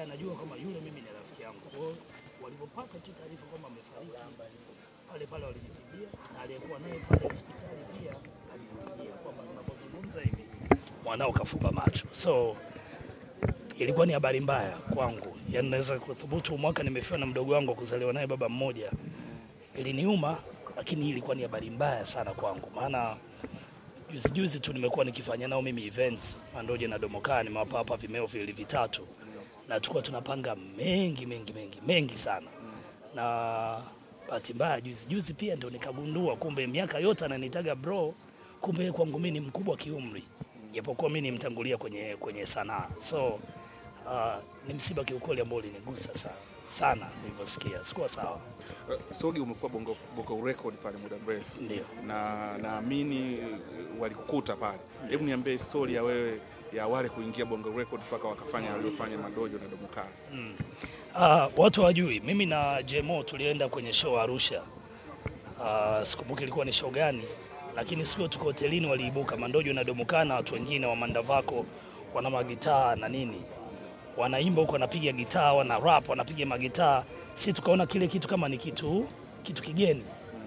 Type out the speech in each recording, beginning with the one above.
anajua kama yule mimi ni rafiki yangu. Kwa hiyo walipopata tu taarifa kwamba amefariki pale pale walinipigia, na aliyekuwa naye pale hospitali pia alinipigia kwamba tunapozungumza hivi mwanao kafupa macho. So ilikuwa ni habari mbaya kwangu, yaani naweza kuthubutu mwaka nimefiwa na mdogo wangu wa kuzaliwa naye baba mmoja. Iliniuma, lakini ilikuwa ni habari mbaya sana kwangu, maana juzi juzi tu nimekuwa nikifanya nao mimi events Mandoje na Domokaa, nimewapa hapa vimeo viwili vitatu, na tulikuwa tunapanga mengi mengi mengi mengi sana, na bahati mbaya juzi juzi pia ndio nikagundua kumbe miaka yote ananitaga bro, kumbe kwangu mimi ni mkubwa kiumri, japokuwa mimi nimtangulia kwenye, kwenye sanaa so uh, ni msiba kiukweli ambao ulinigusa sana sana nilivyosikia, sikuwa sawa. Eh, Sogi umekuwa bongo, bongo record pale muda mrefu Ndio. na naamini eh, walikukuta pale. Hebu niambie story ya wewe ya wale kuingia bongo record mpaka wakafanya waliofanya Madojo na Domokaa. Ah, watu hawajui, mimi na Jemo tulienda kwenye show Arusha. Ah, sikumbuki ilikuwa ni show gani, lakini siku tuko hotelini waliibuka Mandojo na Domokana, watu wengine wa Mandavako wana magitaa na nini, wanaimba huko, wanapiga gitaa, wana rap, wanapiga magitaa. Si tukaona kile kitu kama ni kitu kitu kigeni,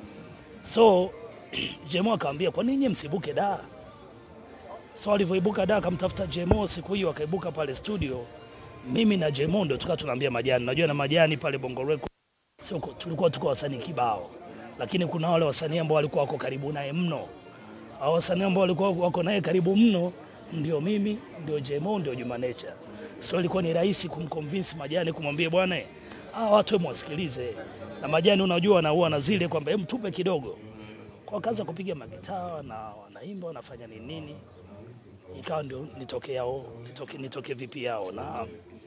so Jemo akamwambia kwa nini nyinyi msibuke da? So alivyoibuka da, akamtafuta Jemo siku hiyo, akaibuka pale studio mimi na Jemondo tukawa tunaambia Majani, najua na Majani pale Bongo Record sio, tulikuwa tuko wasanii kibao, lakini kuna wale wasanii ambao walikuwa wako karibu naye mno. Hao wasanii ambao walikuwa wako naye karibu mno ndio mimi, ndio Jemo, ndio Juma Nature. So ilikuwa ni rahisi kumconvince Majani kumwambia bwana, ah, watu hebu wasikilize. Na Majani unajua wanaua na zile kwamba hebu tupe kidogo. Kwa kaza kupiga magitaa na wanaimba wanafanya nini nini ikawa ndio nitoke yao nitoke, nitoke vipi yao na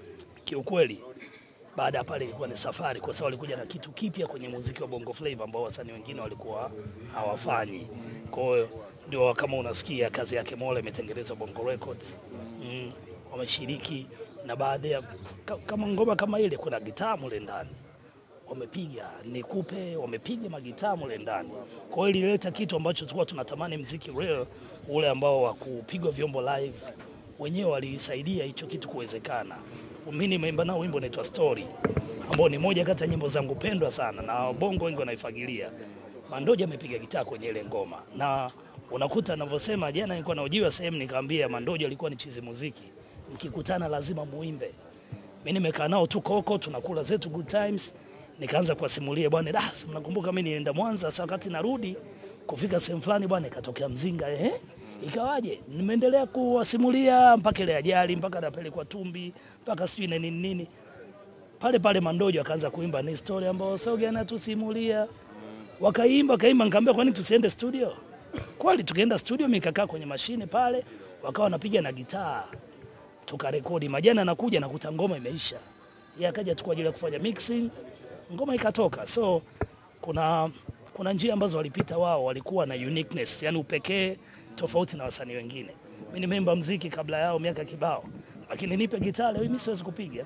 kiukweli baada ya pale ilikuwa ni safari, kwa sababu walikuja na kitu kipya kwenye muziki wa Bongo Flava ambao wasanii wengine walikuwa hawafanyi. Kwa hiyo ndio kama unasikia kazi yake Mola imetengenezwa Bongo Records mm, wameshiriki na baadhi ya ka- kama ngoma kama ile kuna gitaa mule ndani wamepiga nikupe, wamepiga magitaa mule ndani. Kwa hiyo ilileta kitu ambacho tulikuwa tunatamani, mziki real ule ambao wa kupigwa vyombo live, wenyewe walisaidia hicho kitu kuwezekana. Mimi nimeimba nao wimbo unaitwa Story, ambao ni moja kati ya nyimbo zangu pendwa sana na bongo wengi wanaifagilia. Mandoja amepiga gitaa kwenye ile ngoma, na unakuta anavyosema. Jana nilikuwa naojiwa sehemu, nikamwambia Mandoja alikuwa ni chizi muziki, mkikutana lazima muimbe mimi nimekaa nao tu koko, tunakula zetu good times. Nikaanza kuwasimulia bwana, da, si mnakumbuka mimi nienda Mwanza, sasa wakati narudi kufika sehemu fulani bwana, ikatokea mzinga ehe, ikawaje? Nimeendelea kuwasimulia mpaka ile ajali, mpaka napelekwa Tumbi, mpaka sijui na nini nini. Pale pale Mandojo akaanza kuimba ni story ambayo Soge anatusimulia. Wakaimba wakaimba, nikamwambia kwani tusiende studio? Kweli tukaenda studio, mimi nikakaa kwenye mashine pale, wakawa wanapiga na gitaa tukarekodi. Majani anakuja nakuta ngoma imeisha, yeye akaja tu kwa ajili ya kufanya mixing, ngoma ikatoka. So kuna kuna njia ambazo walipita wao, walikuwa na uniqueness, yani upekee tofauti na wasanii wengine. Mimi nimeimba mziki kabla yao miaka kibao, lakini nipe gitaa leo mimi siwezi kupiga.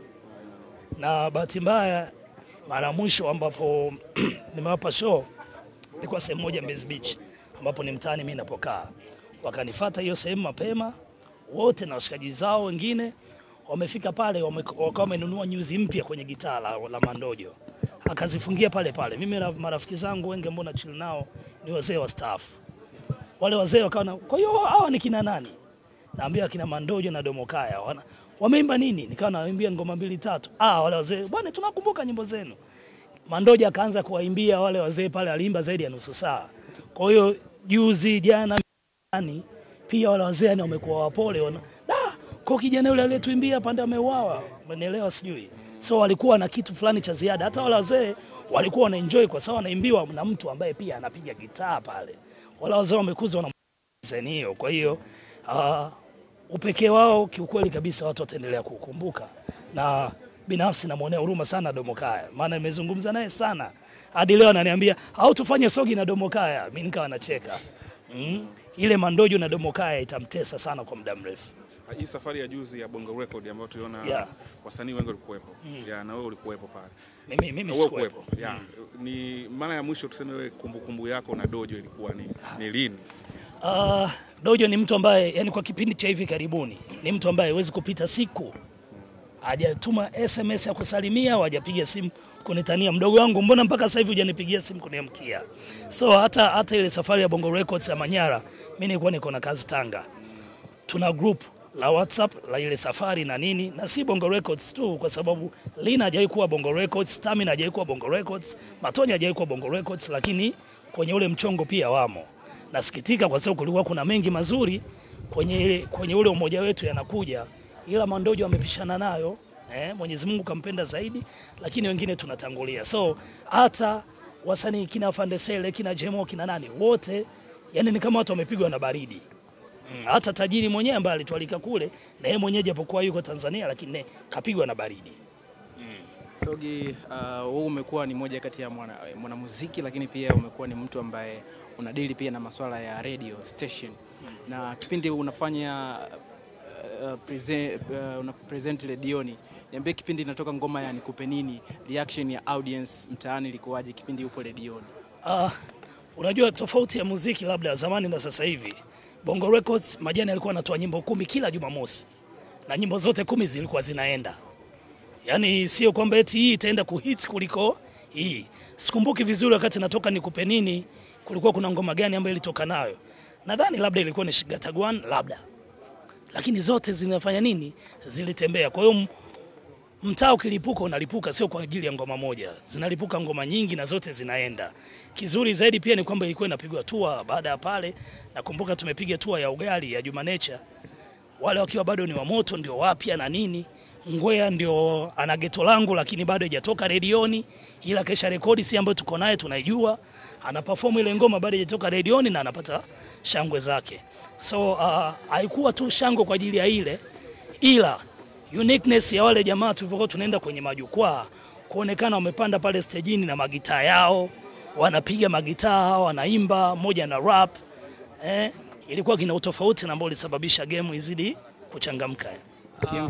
Na bahati mbaya, mara ya mwisho ambapo nimewapa show ilikuwa sehemu moja Mbezi Beach, ambapo ni mtaani mimi napokaa. Wakanifata hiyo sehemu mapema wote na washikaji zao wengine wamefika pale, wame- wakawa wamenunua nyuzi mpya kwenye gitaa la, la Mandojo, akazifungia pale pale. Mimi na marafiki zangu wengi ambao na chill nao ni wazee wa staff, wale wazee wakawa na, kwa hiyo hawa ni kina nani? Naambia kina Mandojo na Domokaya wana wameimba nini? Nikawa nawaimbia ngoma mbili tatu. Ah, wale wazee bwana, tunakumbuka nyimbo zenu. Mandoja akaanza kuwaimbia wale wazee pale, aliimba zaidi ya nusu saa. Kwa hiyo juzi jana yani, pia wale wazee yani wamekuwa wapole wana da kwa kijana yule aliyetuimbia pande ameuawa, umenielewa? Sijui so walikuwa na kitu fulani cha ziada. Hata wale wazee walikuwa wana enjoy kwa sababu wanaimbiwa na mtu ambaye pia anapiga gitaa pale. Wale wazee wamekuzwa na design hiyo, kwa hiyo uh, upekee wao kiukweli kabisa watu wataendelea kukumbuka, na binafsi namwonea huruma sana Domokaya, maana nimezungumza naye sana hadi leo ananiambia au tufanye sogi na Domokaya. Mimi nikawa nacheka mm. Ile Mandojo na Domokaya itamtesa sana kwa muda mrefu. Hii safari ya juzi ya Bongo Record ambayo tuliona Yeah. wasanii wengi walikuwepo. Ya, na wewe ulikuwepo pale. Mimi, mimi Wewe sikuwepo. kuwepo. Ya. Ni mara ya mwisho tuseme wewe kumbukumbu yako na Dojo ilikuwa ni, ni lini? Uh, Dojo ni mtu ambaye yani kwa kipindi cha hivi karibuni ni mtu ambaye hawezi kupita siku hajatuma SMS ya kusalimia au hajapiga simu kunitania, mdogo wangu, mbona mpaka sasa hivi hujanipigia simu kuniamkia? So hata hata ile safari ya Bongo Records ya Manyara, mimi nilikuwa niko na kazi Tanga, tuna group la WhatsApp la ile safari na nini, na si Bongo Records tu, kwa sababu Lina hajawahi kuwa Bongo Records, Stamina hajawahi kuwa Bongo Records, Matonya hajawahi kuwa Bongo Records, lakini kwenye ule mchongo pia wamo. Nasikitika kwa sababu kulikuwa kuna mengi mazuri kwenye, ile- kwenye ule umoja wetu yanakuja, ila Mandojo amepishana nayo eh, Mwenyezi Mungu kampenda zaidi, lakini wengine tunatangulia. So hata wasanii kina Fandesele kina Jemo kina nani wote, yani ni kama watu wamepigwa na baridi. Mm, hata tajiri mwenyewe ambaye alitualika kule na yeye mwenyewe japokuwa yuko Tanzania, lakini ne, kapigwa na baridi. Sogi, uh, wewe umekuwa ni moja kati ya mwana- mwanamuziki lakini pia umekuwa ni mtu ambaye unadili pia na masuala ya radio station na kipindi unafanya uh, present, uh, una present redioni, niambie kipindi inatoka ngoma ya nikupe nini, reaction ya audience mtaani ilikuwaje kipindi upo redioni? Ah, unajua tofauti ya muziki labda ya zamani na sasa hivi. Bongo Records Majani alikuwa anatoa nyimbo kumi kila Jumamosi na nyimbo zote kumi zilikuwa zinaenda, yaani sio kwamba eti hii itaenda kuhit kuliko hii. Sikumbuki vizuri wakati natoka nikupe nini, kulikuwa kuna ngoma gani ambayo ilitoka nayo, nadhani labda ilikuwa ni Shigatagwan labda, lakini zote zinafanya nini, zilitembea. Kwa hiyo m- mtaa ukilipuka unalipuka, sio kwa ajili ya ngoma moja, zinalipuka ngoma nyingi na zote zinaenda. Kizuri zaidi pia ni kwamba ilikuwa inapigwa tua. Baada ya pale, nakumbuka tumepiga tua ya ugali ya Juma Nature, wale wakiwa bado ni wa moto, ndio wapya na nini. Ngwea ndio ana geto langu, lakini bado haijatoka redioni, ila kesha rekodi si ambayo tuko naye tunaijua, ana perform ile ngoma bado haijatoka redioni na anapata shangwe zake. So uh, haikuwa tu shangwe kwa ajili ya ile, ila uniqueness ya wale jamaa tulivyokuwa tunaenda kwenye majukwaa kuonekana wamepanda pale stejini na magitaa yao, wanapiga magitaa, wanaimba, mmoja na rap eh, ilikuwa kina utofauti na ambao ulisababisha game izidi kuchangamka.